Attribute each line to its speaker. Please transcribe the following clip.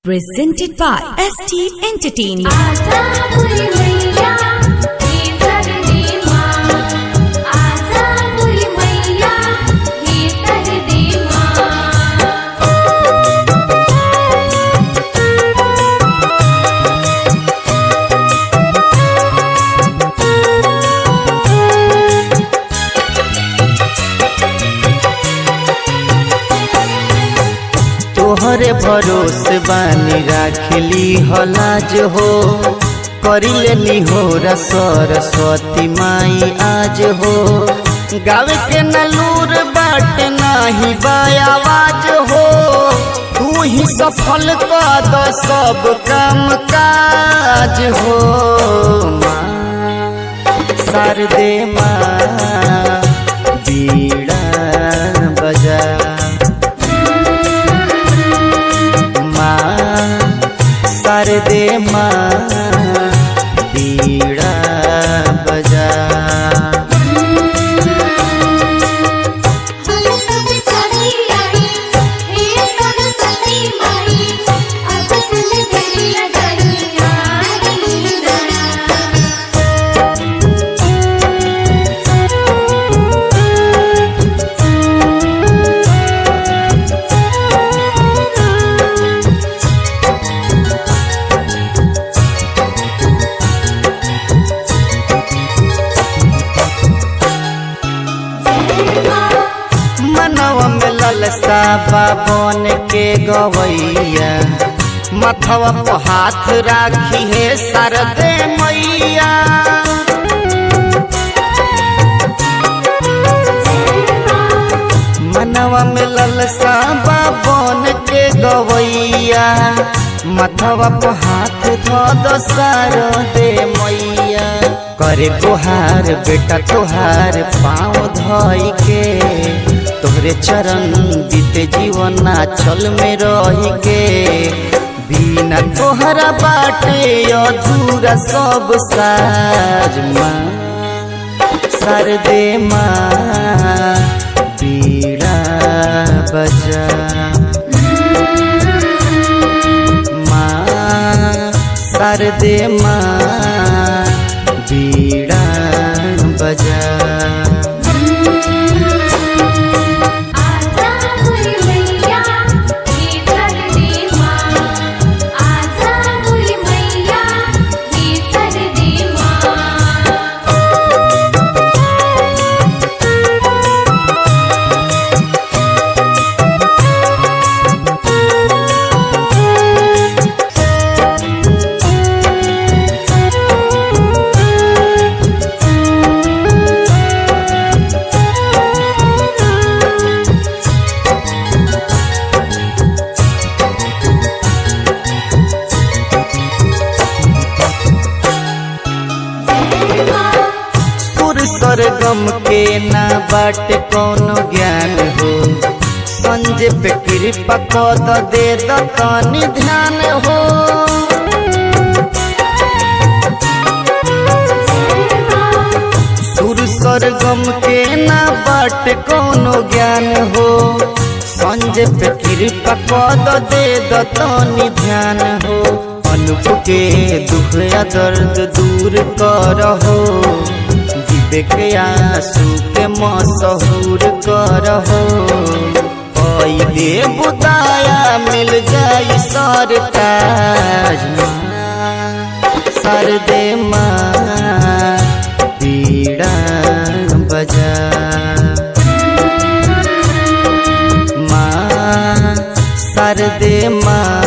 Speaker 1: Presented by ST Entertainment.
Speaker 2: आजा बुरी मैया हे सरदे माँ आजा बुरी मैया हे सरदे माँ
Speaker 3: तोहरे भरोसे बानी राखली हलाज हो करिले निहोरा सरस्वती माई आज हो गावे के नलूर बाट नाही बायावाज हो तू ही सफल कर द सब काम काज हो माँ शारदे माँ बीड़ा बजा माँ शारदे माँ बीड़ा बजा
Speaker 2: हम सब चली आई हे सरस्वती माई अब सुन तेरी लगनिया रीना
Speaker 3: मनवा में ललसा बाबन के गवैया मथवा पर हाथ राखी है शारदे मैया मनवा में ललसा बाबन के गवैया मथवा पर हाथ धो दो शारदे मैया करे गुहार बेटा तोहार पाँव धोई के तोहरे चरण बीते जीवन चल में रही के बिना तोहरा बाटे अधूरा सब साज माँ सरदे माँ बीड़ा बजा माँ सरदे माँ बीड़ा बजा
Speaker 2: आजा बुरी मैया हे सरदे माँ आजा बुरी मैया हे सरदे माँ
Speaker 3: सुर सरगम के ना बाट कोनो ज्ञान हो संजय पे कृपा कद दे द तनी ध्यान हो सुर सरगम के ना बाट कोनो ज्ञान हो संजय पे कृपा कद दे द तनी ध्यान हो अनुप के दुख या दर्द दूर करहो विवेक आंसू के मशहूर करहो कई दे बुदाया मिल जाई सरताज सरदे माँ बीड़ा बजा माँ सरदे माँ